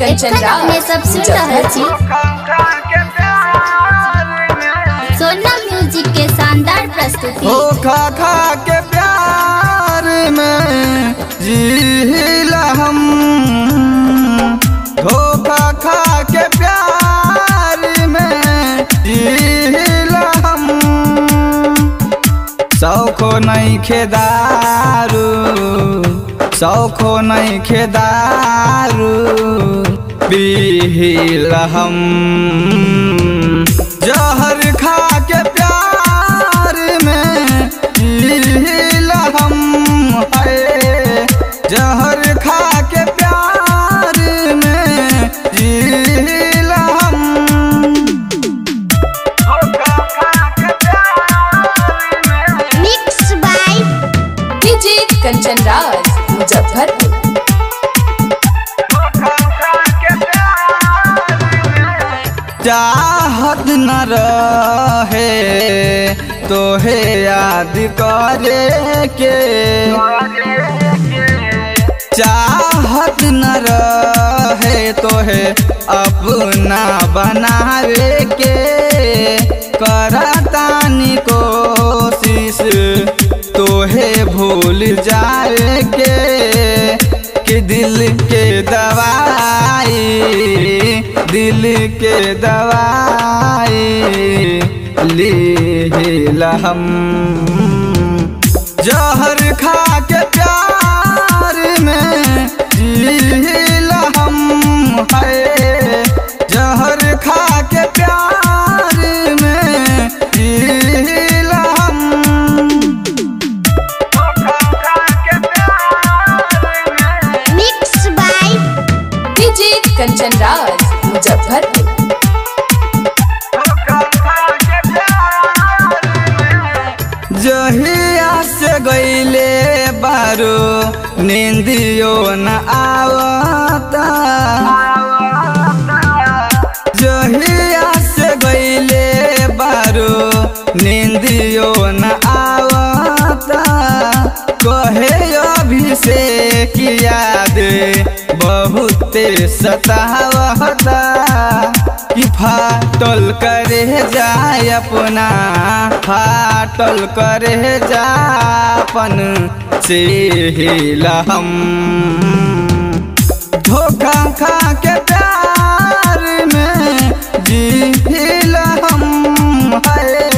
कंचन एखन राज अपने सब सुन रहल छी सोना म्यूजिक के शानदार प्रस्तुति धोखा खा के प्यार में जीला हम धोखा खा के प्यार में जीला हम सौखो नहीं खेदारू सौखो नहीं खेदारू पीला हम जहर खा के प्यार में पीला हम है जहर खा के प्यार में पीला हम mix by DJ Kanchan Raj Muzaffarpur चाहत न रहे तोहे याद करे के चाहत न रहे तोहे अपना बनावे के करतानी कोशिश तोहे भूल जाए के कि दिल के दवाई दिल के दवाई लीला हम जहर खा के प्यार में जीला हम है जहर खा के प्यार में जीला हम mix by DJ Kanchan Raj Muzaffarpur जहिया से गईले बारो नींदियो न आवता जहिया से गईले बारो नींदियो न आवता कहे अभिषेक याद बहुते सतावता कि फाटल करे जाय अपना फाटल करे जापन से हिला हम धोखा खा के प्यार में जी हम है